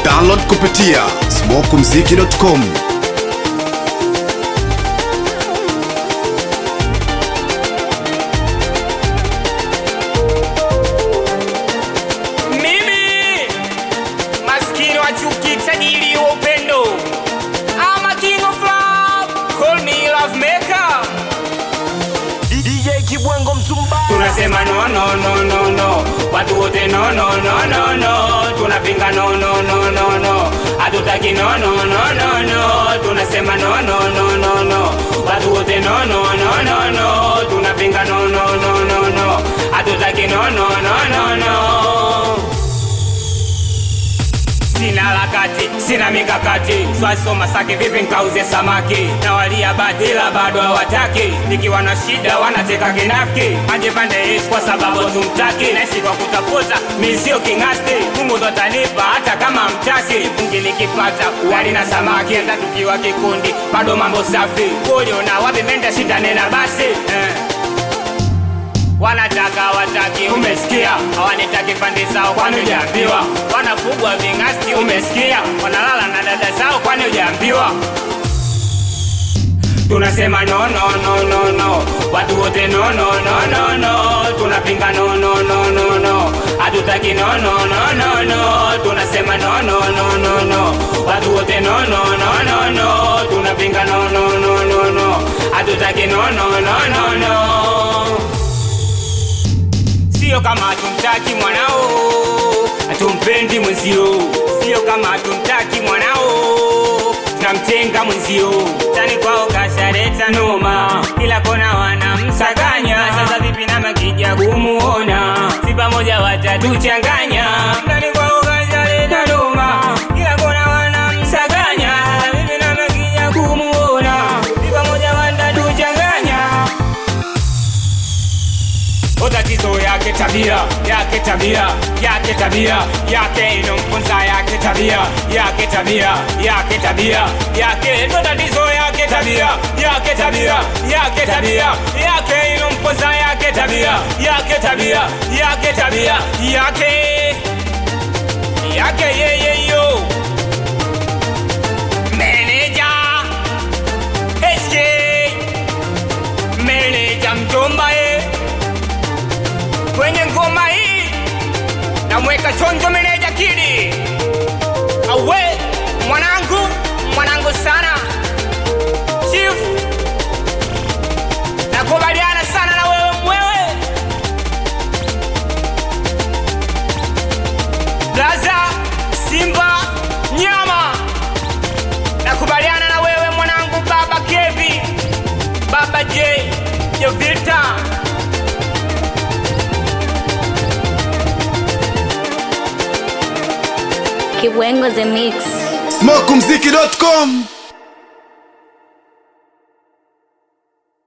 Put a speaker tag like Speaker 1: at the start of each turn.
Speaker 1: Download kupitia smokumziki.com.
Speaker 2: Mimi maskini wa chuki, tajiri wa upendo, I'm a king of love, call me love maker.
Speaker 3: DJ Kibwengo Mtumba
Speaker 2: Tunasema no no no no no, watu wote no no no no no, tunapinga no no no no no, hatutaki no no no no no, tunasema no no no no no, watu wote no no no no no, tunapinga no no no no no, hatutaki no no no no no. Sina harakati, sina mikakati, swasoma saki vipi nkauze samaki na walia batila bado hawataki, nikiwa na shida wanateka kinafiki, aje pande Yesu kwa sababu tumtaki, naishi kwa kutafuta mi sio kingasti, Mungu ndo atanipa hata kama mtaki, fungi nikipata wali na samaki, hata tukiwa kikundi bado mambo safi, uliona wapi menda shida nena basi eh. Wanataka wataki, umesikia? Hawanitaki pande zao, kwani hujaambiwa? Wanafugwa ving'asti, umesikia? Wanalala na dada zao, kwani hujaambiwa? Tunasema no no no no no, watu wote no no no no no, tunapinga no no no no no, hatutaki no no no no no, tunasema no no no no no, watu wote no no no no no, tunapinga no no no no no, hatutaki no no no no no. Sio kama hatumtaki mwanao, hatumpendi mwenzio. Sio kama hatumtaki mwanao, tunamtenga mwenzio. Tani kwao kashareta noma, kila kona wanamsaganya. Sasa vipi na makija kumuona, si pamoja watatuchanganya. Tani kwao kashareta noma, kila kona wanamsaganya. Sasa vipi na makija kumuona, si pamoja watatuchanganya. O tatizo yake tabia yake tabia yake tabia yake inomponza yake tabia yake tabia yake tabia yake ndo tatizo yake tabia yake tabia yake tabia yake inomponza yake tabia yake tabia yake tabia yake yake yeye yo meneja SK meneja mjomba ye kwenye ngoma hii namweka chonjo meneja kidi awe mwanangu mwanangu sana chief nakubaliana sana na wewe mwewe blaza simba nyama nakubaliana na wewe mwanangu baba kevi baba j jovita
Speaker 4: Kibwengo the mix.
Speaker 1: smokumziki.com.